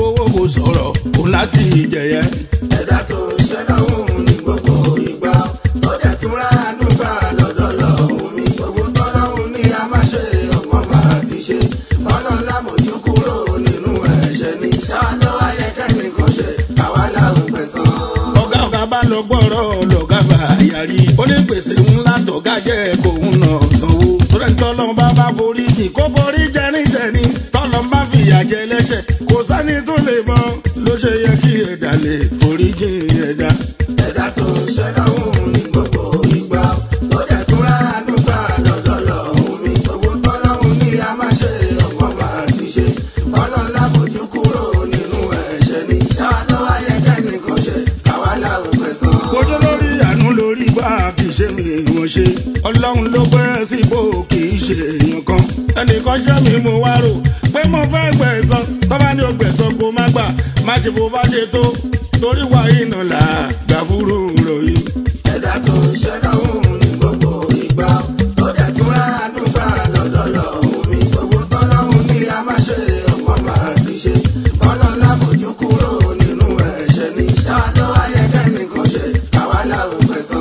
sọ̀rọ̀ kò láti jẹ̀yẹ. ẹ̀dá tó ń ṣe lọ́hùn ní gbogbo ìgbà ó dẹ̀ tún ránú gbà lọ́dọ̀ lọ́hùn mi gbogbo tọ́lọ́hùn ní a máa ṣe ọgbọ́n máa ti ṣe ọlọ́run lámòjú kúrò nínú ẹ̀ṣẹ̀ ní ṣáájú ayẹkẹ́ni kan ṣe àwa làwọn pẹ̀sán. ọ̀gá ọ̀gá bá lọ gbọ́rọ̀ lọ́gá bá yarí ó ní gbèsè ńlá tọ́gá jẹ́ kóun náà sanwó. torí tọ́lọ́ bá bá forí jì kó forí jẹ níṣẹ́ ni tọ́lọ́ bá fìyà jẹ lẹ́ṣẹ̀ kò sẹ́ni tó lè mọ ló ṣe yẹ kí ẹ̀dá lè forí jì ẹ̀dá. ẹ̀dá tó ń ṣe lọ́hùn ní gbogbo ìgbà ó dẹ̀ tún ránú gbà lọ́dọ̀ lọ́hùn mi gbogbo tọ́lọ́hùn ní a máa ṣe ọgbọ́n máa ti ṣe ọlọ́run lámòjú kúrò nínú ẹ̀ṣẹ̀ ní ṣáájú ayẹkẹ́ni kan ṣe àwa làwọn pẹ̀sán. ojú lórí àánú lórí bá kì í ṣe mi wọ́n ṣe ọlọ́run ló gbé síbò kì í ṣe èèyàn kan ẹnìkan ṣẹ́ mi mo wá rò pé mo fẹ́ gbẹ̀san tọ́ba ní o gbẹ̀san kó má gbà má ṣe bó bá ṣe tó torí wà iná là gbà fúru ròyìn. ẹ̀dá tó ń ṣe lọ́hùn ní gbogbo ìgbà ó dẹ̀ tún ránú gbà lọ́dọ̀ lọ́hùn mi gbogbo tọ́lọ́hùn ní a máa ṣe ọgbọ́n máa ti ṣe ọlọ́run lámòjú kúrò nínú ẹ̀ṣẹ̀ ní ṣáájú ayẹkẹ́ni kan ṣe àwa làwọn pẹ̀sán.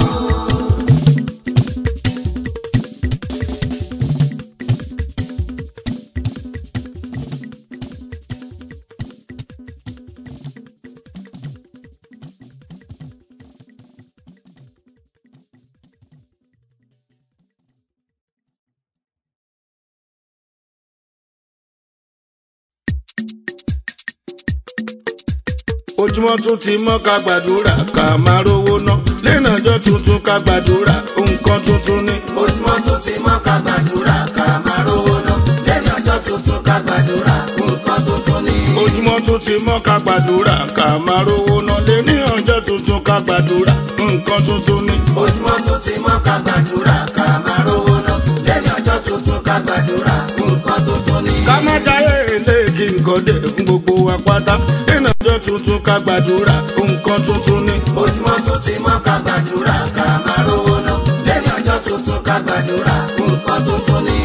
ojúmọ́ tún ti mọ́ ká gbàdúrà ká máa rówó ná lẹ́nà ọjọ́ tuntun ká gbàdúrà nǹkan tuntun ni. ojúmọ́ tún ti mọ́ ká gbàdúrà ká máa rówó ná lẹ́ni ọjọ́ tuntun ká gbàdúrà nǹkan tuntun ní. ojúmọ́ tún ti mọ́ ká gbàdúrà ká máa rówó ná lẹ́nà ọjọ́ tuntun ká gbàdúrà nǹkan tuntun ni. ojúmọ́ tún ti mọ́ ká gbàdúrà ká máa rówó ná lẹ́ni ọjọ́ tuntun ká gbàdúrà nǹkan tuntun ní. ká má jáyé ilé kí nǹkan dé fún gbogbo wa pátá lẹ́nà ọjọ́ tuntun ká gbàdúrà nǹkan tuntun ni. ojúmọ́ tún ti mọ́ ká gbàdúrà ká máa rówó ná lẹ́ni ọjọ́ tuntun ká gbàdúrà nǹkan tuntun ní.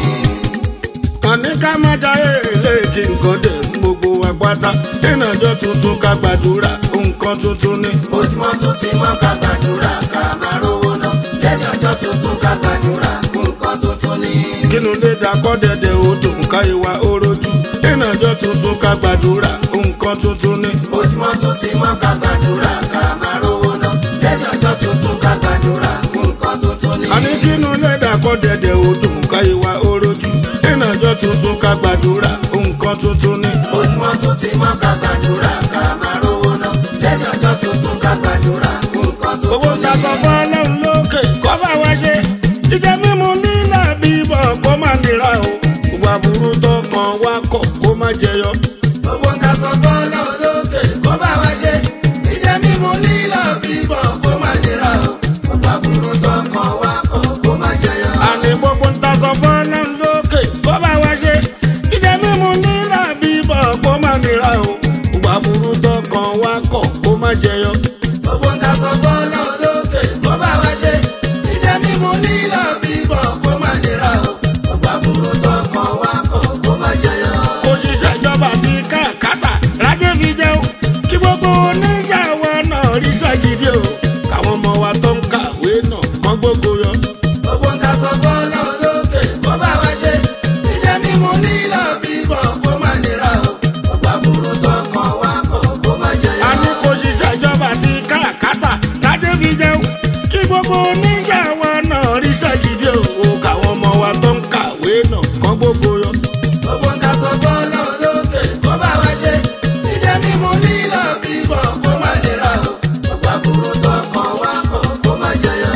àní ká má jáyé ilé kí nǹkan dé fún gbogbo wa pátá lẹ́nà ọjọ́ tuntun ká gbàdúrà nǹkan tuntun ni. ojúmọ́ tún ti mọ́ ká gbàdúrà ká máa rówó ná lẹ́ni ọjọ́ tuntun ká gbàdúrà nǹkan tuntun ní. kínú lè dakọ́ dẹ̀dẹ̀ odò ká ìwà orojú lẹ́nà ọjọ́ tuntun ká gbàdúrà nǹkan tuntun ni. ojúmọ́ tún ti mọ́ ká gbàdúrà ká máa rówó ná lẹ́ni ọjọ́ tuntun ká gbàdúrà nǹkan tuntun ní. àní kínú lè dakọ́ dẹ̀dẹ̀ odò ká ìwà orojú lẹ́nà ọjọ́ tuntun ká gbàdúrà nǹkan tuntun ni. ojúmọ́ tún ti mọ́ ká gbàdúrà ká máa rówó ná lẹ́ni ọjọ́ tuntun ká gbàdúrà nǹkan owó tuntun ta ní. sọ fún ọlọ́run lókè kọ́ bá wa ṣe jíjẹ mímu nílà bíbọ̀ kó má nira o ìwà burú tó kàn wá kọ̀ kó má jẹyọ. owó ta sọ fọ́nà lókè kó bá wa ṣe jíjẹ mímu lílọ bíbọ̀ kó má nira o ọgbà burú tó kàn wá kọ̀ kó má jẹyọ. àní gbogbo ń ta sọ fún ọlọ́run lókè kó bá wa ṣe jíjẹ mímu nílà bíbọ̀ kó má nira o ìwà burú tó kàn wá kọ̀ kó má jẹyọ. owó ta sọ fọ́nà lókè kó bá wa ṣe jíjẹ mímu lílọ bíbọ̀ kó má nira o ọgbà burú tó kàn wá kọ̀ kó má jẹyọ. òṣìṣẹ́ ìjọba àti káràkátà rájẹ́ fi jẹun kí gbogbo oníṣàwọ̀ náà ríṣẹ́ gidi o káwọn ọmọ wa tó ń kàwé náà kọ́ gbogbo yọ. owó ta sọ fọ́nà lókè kó bá wa ṣe jíjẹ mímu lílọ bíbọ̀ kó má nira o ọgbà burú tó kàn wá kọ̀ kó má jẹyọ. a ní kò ṣiṣẹ́ ìjọba àti káràkátà rájẹ́ fi jẹun kí gbogbo oníṣàwọ̀ náà ríṣẹ́ gidi o káwọn ọmọ wa tó ń kàwé náà kọ́ gbogbo yọ. owó ta sọ fọ́nà lókè kó bá wa ṣe jíjẹ mímu lílọ bíbọ̀ kó má nira o ọgbà burú tó kàn wá kọ̀ kó má jẹyọ.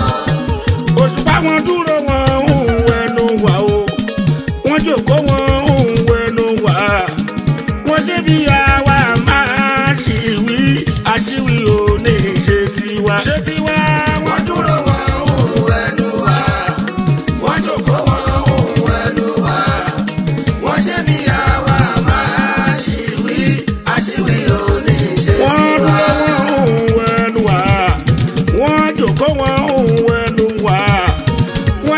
òṣùpá wọn dúró wọn ń wẹnu wà o wọn jòkó wọn ń wẹnu wà wọn ṣe bí àwa máa ṣìwí àṣìwí ò ní ṣe tiwa. ṣe tiwa wọn wọ́n dúró wọn òun ẹnu wa wọ́n jókòó wọn òun ẹnu wa wọ́n ṣe bí àwa máa ṣìwí àṣìwí òní ṣe wọ́n tiwa. dúró wọn ń wẹnu wà wọ́n jòkó wọn ń wẹnu wà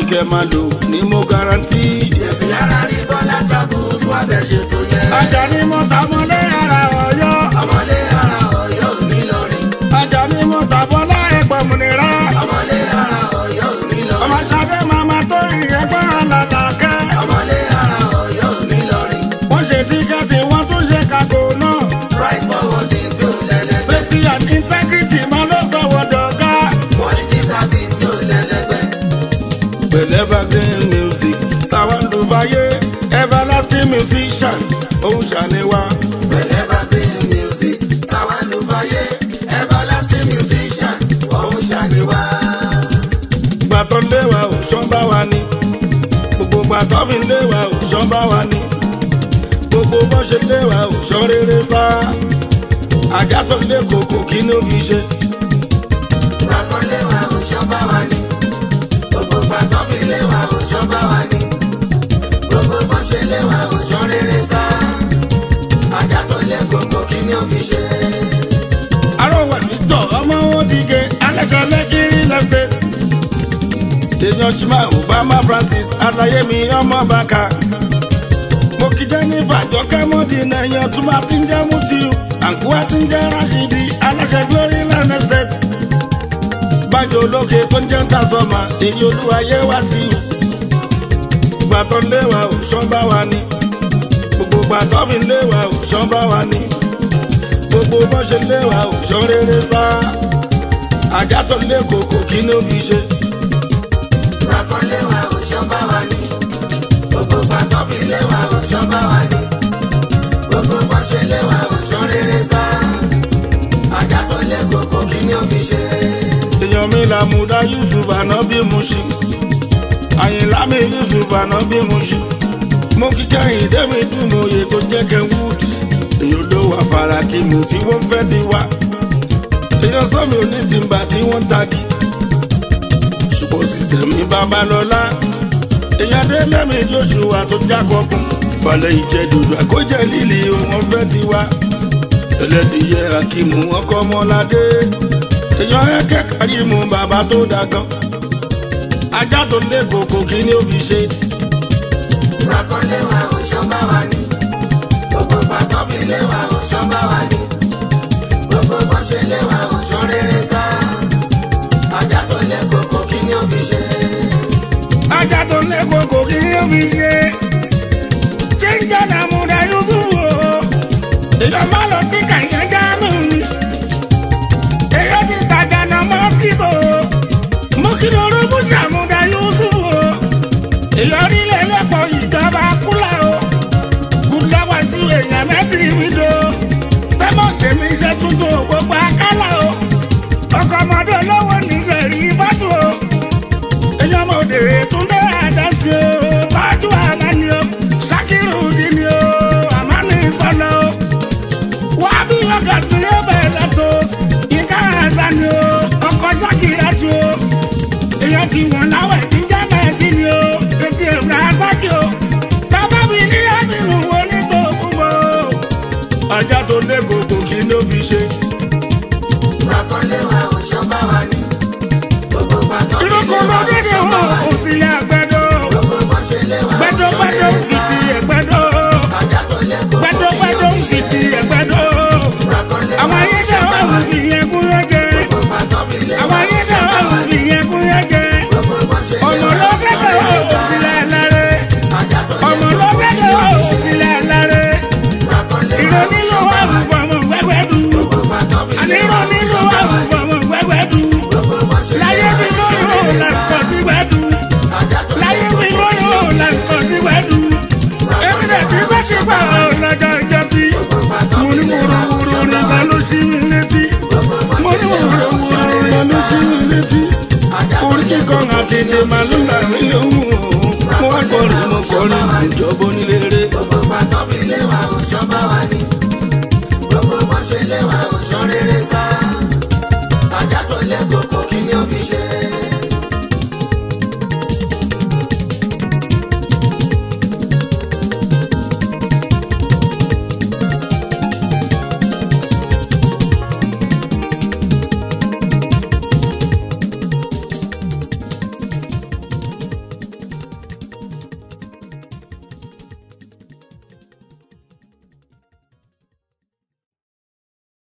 kẹ́ máa lò ní mo garanti. ètò yàrá rí bọ́lá travels wá bẹ̀ ṣe tó yẹ. ajá ni mo ta mọ́lé ara ọ̀yọ́. ọmọlé ara ọ̀yọ́ òní lọrin. ajá ni mo ta bọ́lá ẹ̀gbọ́n mi nira. ọmọlé ara ọ̀yọ́ òní ọmọ lọrin. sábẹ́ màmá tó ìyẹ́gbọ́n alàlàkẹ́. ọmọlé ara ọ̀yọ́ òní lọrin. wọ́n ṣe tíkẹ́ẹ̀tì wọ́n tún ṣe kàkó náà. right forwarding tí ò lẹ́lẹ́gbẹ́. safety and integrity máa ló sọ̀wọ́ dọ̀gá. quality service tí ò lẹ́lẹ́gbẹ́. pẹ̀lẹ́ evergreen music táwọn ló fàyè everlasting musician òun ṣàníwá. pẹ̀lẹ́ bá green music táwa ló fàyè everlasting musician ọ̀hún ṣàníwá. gbàtọ́ léwa ò ṣán bá wa ní gbogbo gbàtọ́ fi léwa ò ṣán bá wa ní gbogbo bọ́ ṣe léwa ò ṣán rere sá ajá tó lé kòkò kí ni ó fi ṣe gbàtọ́ léwa òṣọ́ bá wa ní. gbogbo gbàtọ́ fi léwa òṣọ́ bá wa ní. gbogbo bọ́ ṣe léwa òṣọ́ rere sá. ajá tó lé koko kí ni ó fi ṣe. arọwà nítọ̀ ọmọ wọn dìge aláṣẹ lẹ́kìrì lẹ́sẹ̀t èèyàn chima obama francis adayemi ọmọ bàkà mo kí jennifer jọkẹ́ mọ́dínà èèyàn túmọ̀ àti ń jẹ́ mutiu àǹkú àti ń jẹ́ rashidi aláṣẹ glory land estate bájọ olókè tó ń jẹ́ tazọ́mà èyí olúwayé wá sí i gbàtọ́ léwa ò ṣán bá wa ní gbogbo gbàtọ́ fi léwa ò ṣán bá wa ní gbogbo bó ṣe léwa ò ṣán rere sá ajá tó lé kòkò kí ni ó fi ṣe gbàtọ́ léwa òṣọ́ bá wa ní. gbogbo gbàtọ́ fi léwa òṣọ́ bá wa ní. gbogbo bọ́ ṣe léwa òṣọ́ rere sá. ajá tó lé koko kí ni ó fi ṣe. èèyàn mi làmúdá yusuf ànábì muṣi àyìnlá mi yusuf ànábì muṣi mo kí kẹ́hìn dẹ́mi dùnmọ̀ òye tó jẹ́ kenwood èèyàn ló wà fara kí mu tí wọ́n fẹ́ ti wá èèyàn sọ́mi òní ti ń bà tí wọ́n ń tagi ṣùgbọ́n sísítẹ̀mì babalọ́lá èèyàn dé lẹ́mí joshua tó jákọ́kùn balẹ̀ ìjẹ́dùdù àkójẹ́ líli wọn fẹ́ ti wá ẹlẹ́tìyẹ akímù ọkọ̀ ọmọládé èèyàn ẹ̀kẹ́ kárímù bàbá tó dàgán ajá tó lé kòkò kí ni ó fi ṣe gbàtọ́ léwa òṣọ́ bá wa ní. gbogbo gbàtọ́ fi léwa òṣọ́ bá wa ní. gbogbo bọ́ ṣe léwa òṣọ́ rere sá. ajá tó lé koko kí ni ó fi ṣe. ajá tó lé kòkò kí ni ó fi ṣe jíjẹ́ làmúdá yusuf o èèyàn má lọ tí kàyẹ́ jáàmù mi èèyàn ti tajà náà mọ́síkítò mú kí lóru mú sàmúdá yusuf o èèyàn nílẹ̀ lẹ́pọ̀ ìjọba kúlà o kúláwá sí èèyàn mẹ́tìrì mi do tẹ́mọ̀ sèmi iṣẹ́ tuntun gbogbo akálà o ọkọ̀ ọmọdé olówó níṣẹ́ rí bátù o èèyàn mọ̀ òde túndé àdáṣe o bájú àlá ni o ṣàkírù dì ni o àmọ́ ní sọ́nà o wá bí ọ̀gá tó yẹ bẹ́ẹ̀ lọ́tọ̀ yínká àṣà ni o ọkọ̀ ṣàkírà tu o èèyàn ti wọ̀n láwẹ̀ tí jẹ́ mẹ́ẹ̀tì ni o etí ẹ̀rọ aṣákì o bàbá mi ní àbínú wo ní tó kú mọ́ o. ajá tó lé kòkò kí ló fi ṣe. gbàtọ́ léwa òṣọ́ bá wa ní. gbogbo gbàtọ́ fi irúkọ léwa lọ́dẹ́dẹ́ òṣọ́ bá wọn wa ò ní. sí ilé àgbẹ̀dọ̀ gbogbo bọ́ ṣe léwa gbẹ̀dọ̀ òṣọ́ gbẹ̀dọ̀ rere sì sá. ti ẹ̀gbẹ̀dọ̀ ajá tó lé koko gbẹ̀dọ̀ kí ni ó gbẹ̀dọ̀ fi sì ṣe. ti ẹ̀gbẹ̀dọ̀ gbàtọ́ léwa àwọn ayé òṣọ́ náà bá wà wa wù ní. ìyẹn kú yẹn jẹ gbogbo gbàtọ́ fi léwa àwọn ayé òṣọ́ náà bá wà wa wù ní. ìyẹn kú yẹn jẹ gbogbo bọ́ ṣe ọmọ léwa òṣọ́ lọ́gẹ́dẹ̀ rere ò sá. sílẹ̀ lárẹ́ ajá tó lé ọmọ koko kí ni lọ́gẹ́dẹ̀ ó ò fi ṣe. sílẹ̀ lárẹ́ gbàtọ́ léwa ìrònú ló òṣọ́ wà bá wù wa ní. fọmọ wẹ́wẹ́ dùn gbogbo gbàtọ́ fi àní léwa ìrònú ló òṣọ́ wà bá wù wa ní. fọmọ wẹ́wẹ́ dùn gbogbo bọ́ ṣe láyé léwa bí òṣọ́ lóyún rere là ń sá. kọ́ sí wẹ́dùn ajá tó lé láyé bí koko kí ni lóyún ó là ń fi kọ́ ṣe. sí wẹ́dùn èmi lè ti bá ṣe pa ọ̀làjà ìjọ sí gbogbo gbàtọ́ mo fi ní léwa wúruwúru òṣọ́ bá nígbà wa ní. ló ṣí mi létí gbogbo bọ́ mo ṣe ní léwa òṣọ́ wúruwúru rere nígbà ló sá. ṣí mi létí ajá tó orí lé kíkọ́ koko kí ni akéde ó fi màlúù ṣe. là ń lóhùn mo wá kọrin mo kọrin ìjọba onílé gbogbo gbàtọ́ fi léwa òṣọ́ bá wa ní. gbogbo bọ́ ṣe léwa òṣọ́ rere sá. ajá tó lé koko kí ni ó